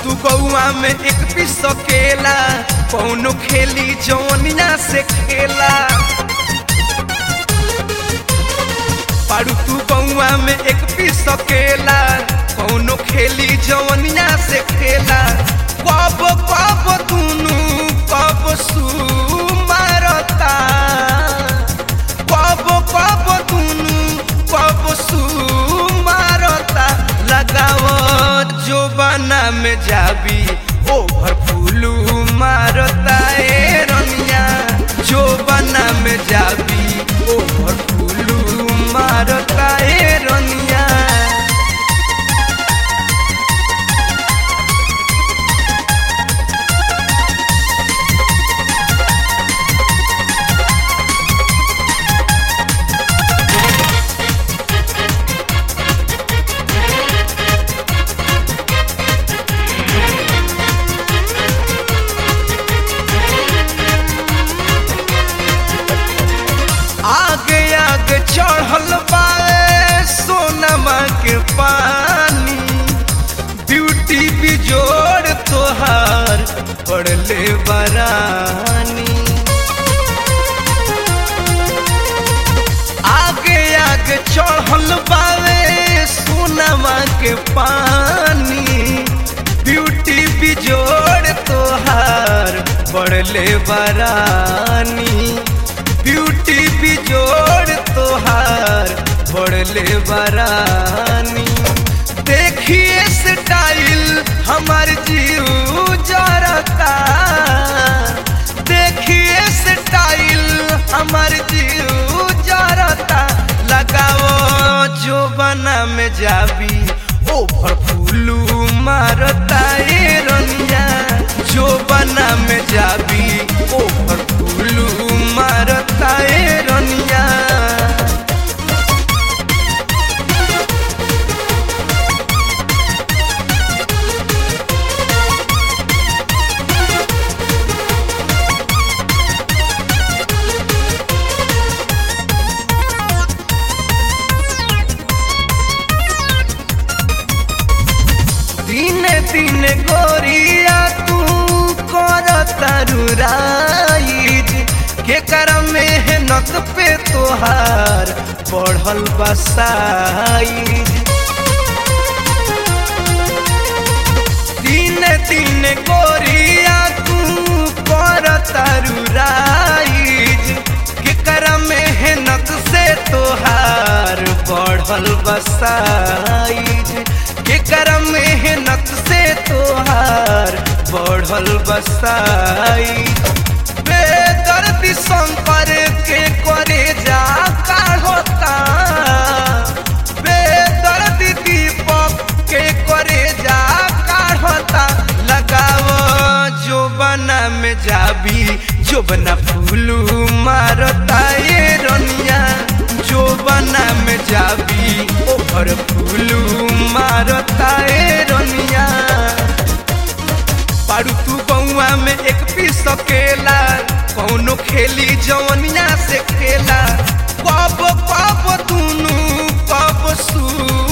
तू गौआ में एक पीस सकेला कौनो खेली जौनिया से खेला पारू तू गौआ में एक पीस सकेला कौनो खेली जौनिया से खेला कब कब दुनू कब सू मारता कब कब दुनू कब सू मारता लगाव जो बना में जाबी ओभर फूलू मारता ए रनिया जो बना में जाबी ओभर फूलू मारता ए रनिया आगे आगे चढ़ल बाए सोनमा के पानी ब्यूटी बिजोड़ तोहार पड़ले बरानी आगे आगे चढ़ल बाए सोनमा के पानी ब्यूटी बिजोड़ तोहार पड़ले बरानी ब्यूटी बिजोड़ तोहार बढ़ले बरानी देखिए स्टाइल हमार जीव जरता देखिए स्टाइल हमार जीव जरता लगाओ जो बना में जाबी ओभर फूलू मारता ए रनिया जो बना में जाबी ओभर फूलू मारता ए रनिया दिने दिने गोरिया तू कर तरुराइज के कर मेहनत पे तोहार बढ़ल बसाइज दिने दिने गोरिया तू कर तरुराइज के कर मेहनत से तोहार बढ़ल बसाइज के कर मेहनत से तोहार बढ़ल बसाइज बेदर्दी शंकर के करे जा काढ़ता बेदर्दी दीपक के करे जा काढ़ता लगाव जो बना में जाबी जो बना फूलू मारता ये रनिया जो बना में जाबी ओहर फूलू मारता ए रनिया पारू तू बउआ में एक पीस सकेला कौनो खेली जवनिया से खेला कब कब दुनू कब सू